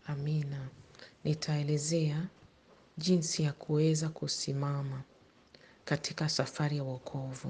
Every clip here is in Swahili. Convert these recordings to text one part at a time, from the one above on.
Amina. Nitaelezea jinsi ya kuweza kusimama katika safari ya wokovu.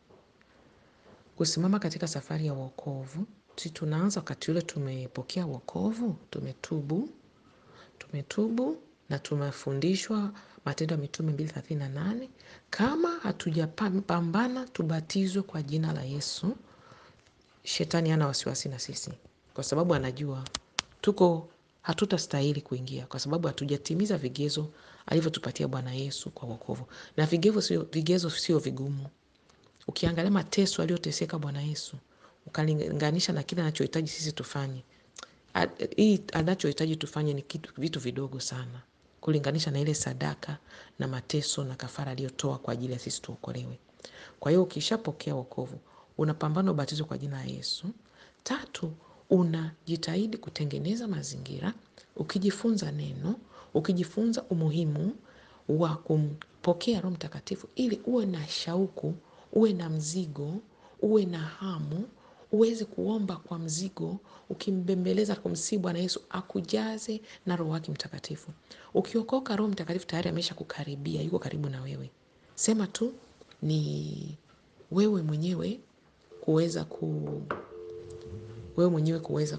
Kusimama katika safari ya wokovu, si tunaanza wakati ule tumepokea wokovu, tumetubu, tumetubu na tumefundishwa Matendo ya Mitume mbili thelathini na nane. Kama hatujapambana tubatizwe kwa jina la Yesu, shetani hana wasiwasi na sisi, kwa sababu anajua tuko hatutastahili kuingia, kwa sababu hatujatimiza vigezo alivyotupatia Bwana Yesu kwa wokovu. Na vigezo sio vigumu. Ukiangalia mateso aliyoteseka Bwana Yesu, ukalinganisha na kile anachohitaji sisi tufanye. Hii anachohitaji tufanye ni vitu vidogo sana, kulinganisha na ile sadaka na mateso na kafara aliyotoa kwa ajili ya sisi tuokolewe. Kwa hiyo ukishapokea wokovu, unapambana ubatizo kwa jina la Yesu. Tatu, unajitahidi kutengeneza mazingira, ukijifunza neno, ukijifunza umuhimu wa kumpokea Roho Mtakatifu ili uwe na shauku, uwe na mzigo, uwe na hamu, uweze kuomba kwa mzigo, ukimbembeleza kumsihi Bwana Yesu akujaze na Roho wake Mtakatifu. Ukiokoka, Roho Mtakatifu tayari ameshakukaribia, yuko karibu na wewe. Sema tu ni wewe mwenyewe kuweza ku wewe mwenyewe kuweza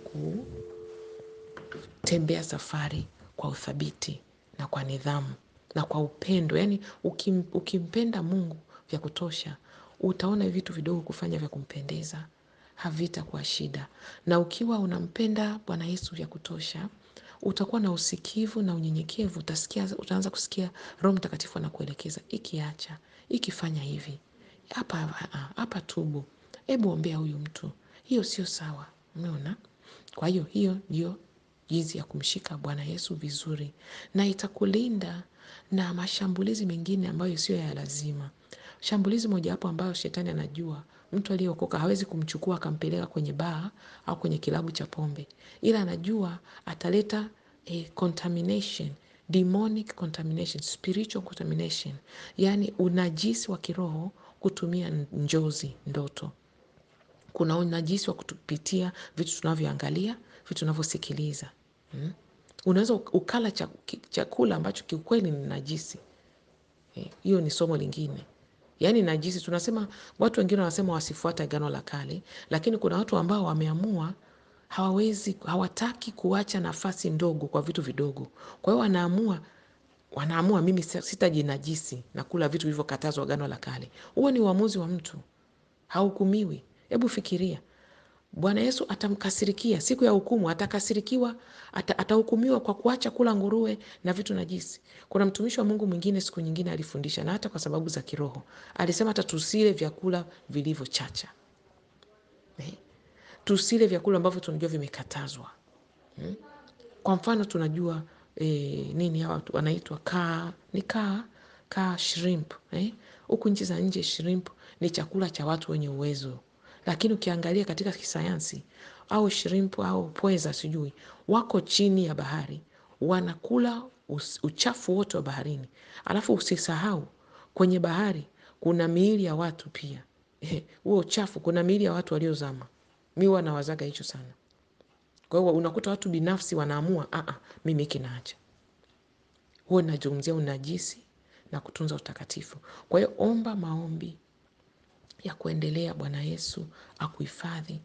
kutembea safari kwa uthabiti na kwa nidhamu na kwa upendo. Yaani ukim, ukimpenda Mungu vya kutosha, utaona vitu vidogo kufanya vya kumpendeza havitakuwa shida. Na ukiwa unampenda Bwana Yesu vya kutosha, utakuwa na usikivu na unyenyekevu, utasikia, utaanza kusikia Roho Mtakatifu anakuelekeza, ikiacha, ikifanya hivi, hapa hapa tubu, hebu ombea huyu mtu, hiyo sio sawa. Umeona? Kwa hiyo hiyo ndio jinsi ya kumshika Bwana Yesu vizuri, na itakulinda na mashambulizi mengine ambayo sio ya lazima. Shambulizi mojawapo ambayo shetani anajua mtu aliyeokoka hawezi kumchukua akampeleka kwenye baa au kwenye kilabu cha pombe, ila anajua ataleta eh, contamination demonic contamination, spiritual contamination, yaani unajisi wa kiroho kutumia njozi, ndoto. Kuna unajisi wa kutupitia vitu tunavyoangalia, vitu tunavyosikiliza. Hmm? Unaweza ukala chakula ambacho kiukweli ni najisi. Hiyo eh, ni somo lingine. Yaani najisi, tunasema watu wengine wanasema wasifuate Agano la Kale, lakini kuna watu ambao wameamua hawawezi, hawataki kuacha nafasi ndogo kwa vitu vidogo. Kwa hiyo wanaamua wanaamua mimi sitajinajisi na kula vitu vilivyokatazwa Agano la Kale. Huo ni uamuzi wa mtu, hahukumiwi. Hebu fikiria, Bwana Yesu atamkasirikia siku ya hukumu, atakasirikiwa, atahukumiwa kwa kuacha kula nguruwe na vitu najisi. Kuna mtumishi wa Mungu mwingine siku nyingine alifundisha, na hata kwa sababu za kiroho alisema hata tusile vyakula vilivyochacha eh? Tusile vyakula ambavyo tunajua vimekatazwa hmm? Kwa mfano tunajua eh, nini hawa wanaitwa kaa ni kaa kaa shrimp eh? Huku nchi za nje shrimp ni chakula cha watu wenye uwezo lakini ukiangalia katika kisayansi au shrimp au pweza sijui wako chini ya bahari wanakula uchafu wote wa baharini. Alafu usisahau kwenye bahari kuna miili ya watu pia huo uchafu, kuna miili ya watu waliozama. Mi huwa nawazaga hicho sana. Kwa hiyo unakuta watu binafsi wanaamua a mimi hiki naacha. Huwa nazungumzia unajisi na kutunza utakatifu. Kwa hiyo omba maombi ya kuendelea Bwana Yesu akuhifadhi.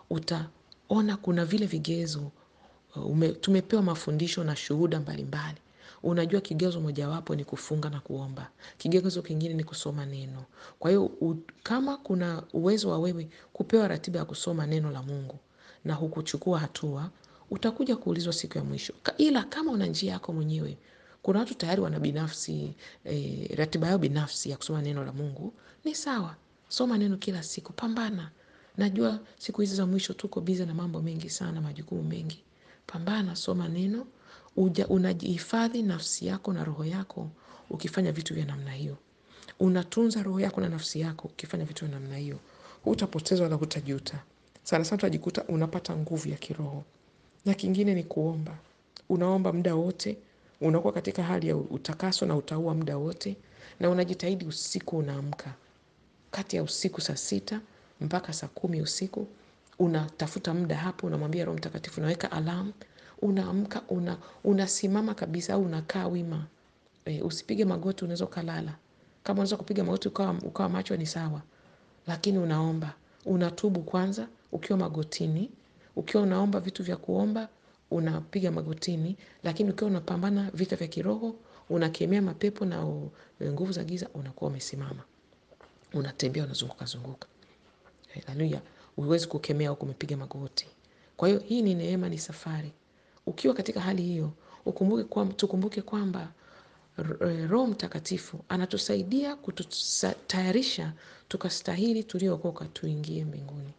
Utaona kuna vile vigezo ume, tumepewa mafundisho na shuhuda mbalimbali. Unajua kigezo mojawapo ni kufunga na kuomba. Kigezo kingine ni kusoma neno. Kwa hiyo kama kuna uwezo wa wewe kupewa ratiba ya kusoma neno la Mungu na hukuchukua hatua, utakuja kuulizwa siku ya mwisho. Ila kama una njia yako mwenyewe, kuna watu tayari wana binafsi eh, ratiba yao binafsi ya kusoma neno la Mungu, ni sawa. Soma neno kila siku, pambana. Najua siku hizi za mwisho tuko bize na mambo mengi sana, majukumu mengi. Pambana, soma neno, uja unajihifadhi nafsi yako na roho yako ukifanya vitu vya namna hiyo. Unatunza roho yako na nafsi yako ukifanya vitu vya namna hiyo. Hutapoteza wala hutajuta. Sana sana utajikuta unapata nguvu ya kiroho. Na kingine ni kuomba. Unaomba muda wote, unakuwa katika hali ya utakaso na utaua muda wote, na unajitahidi usiku unaamka. Kati ya usiku saa sita mpaka saa kumi usiku unatafuta muda hapo, unamwambia Roho Mtakatifu, unaweka alamu, unaamka una, unasimama kabisa au unakaa wima e, usipige magoti unaweza ukalala kama unaweza kupiga magoti ukawa, ukawa macho ni sawa lakini unaomba unatubu kwanza ukiwa magotini ukiwa unaomba vitu vya kuomba unapiga magotini lakini ukiwa unapambana vita vya kiroho unakemea mapepo na u- nguvu za giza unakuwa umesimama unatembea unazunguka zunguka haleluya huwezi kukemea huku umepiga magoti kwa hiyo hii ni neema ni safari ukiwa katika hali hiyo ukumbuke kwa, tukumbuke kwamba R- eh, roho mtakatifu anatusaidia kututayarisha tukastahili tuliookoka tuingie mbinguni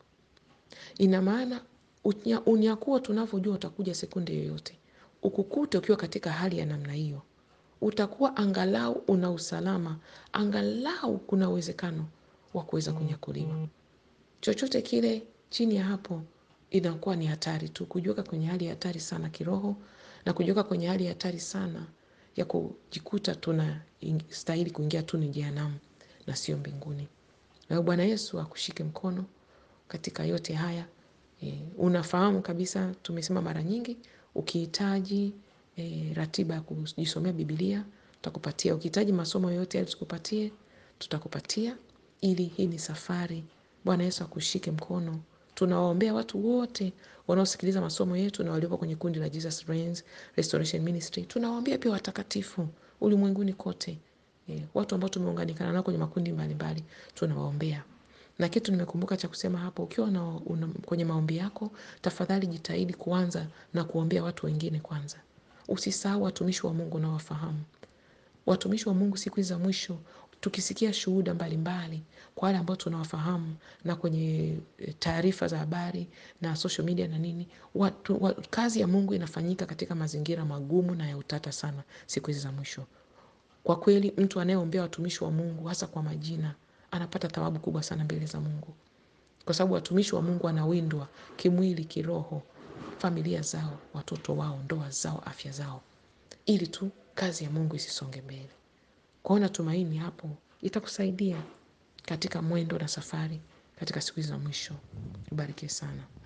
ina maana unya- unyakuo tunavyojua utakuja sekunde yoyote ukukute ukiwa katika hali ya namna hiyo utakuwa angalau una usalama angalau kuna uwezekano wa kuweza kunyakuliwa chochote kile chini ya hapo inakuwa ni hatari tu kujiweka kwenye hali ya hatari sana kiroho na kujiweka kwenye hali ya hatari sana ya kujikuta tuna stahili kuingia tu ni jehanamu na sio mbinguni na bwana yesu akushike mkono katika yote haya e, unafahamu kabisa tumesema mara nyingi ukihitaji e, ratiba ya kujisomea bibilia tutakupatia ukihitaji masomo yoyote yale tukupatie tutakupatia ili hii ni safari bwana yesu akushike mkono tunawaombea watu wote wanaosikiliza masomo yetu na waliopo kwenye kundi la jesus Reigns restoration ministry tunawaombea pia watakatifu ulimwenguni kote e, watu ambao tumeunganikana nao kwenye makundi mbalimbali tunawaombea na kitu nimekumbuka cha kusema hapo ukiwa na, una, kwenye maombi yako tafadhali jitahidi kuanza na kuombea watu wengine kwanza usisahau watumishi wa mungu unawafahamu watumishi wa mungu siku hizi za mwisho tukisikia shuhuda mbalimbali kwa wale ambao tunawafahamu na kwenye eh, taarifa za habari na social media na nini watu, wa, kazi ya mungu inafanyika katika mazingira magumu na ya utata sana siku hizi za mwisho kwa kweli mtu anayeombea watumishi wa mungu hasa kwa majina anapata thawabu kubwa sana mbele za mungu kwa sababu watumishi wa mungu wanawindwa kimwili kiroho familia zao watoto wao ndoa zao afya zao ili tu kazi ya mungu isisonge mbele kwaona tumaini hapo itakusaidia katika mwendo na safari katika siku hizi za mwisho ubarikie sana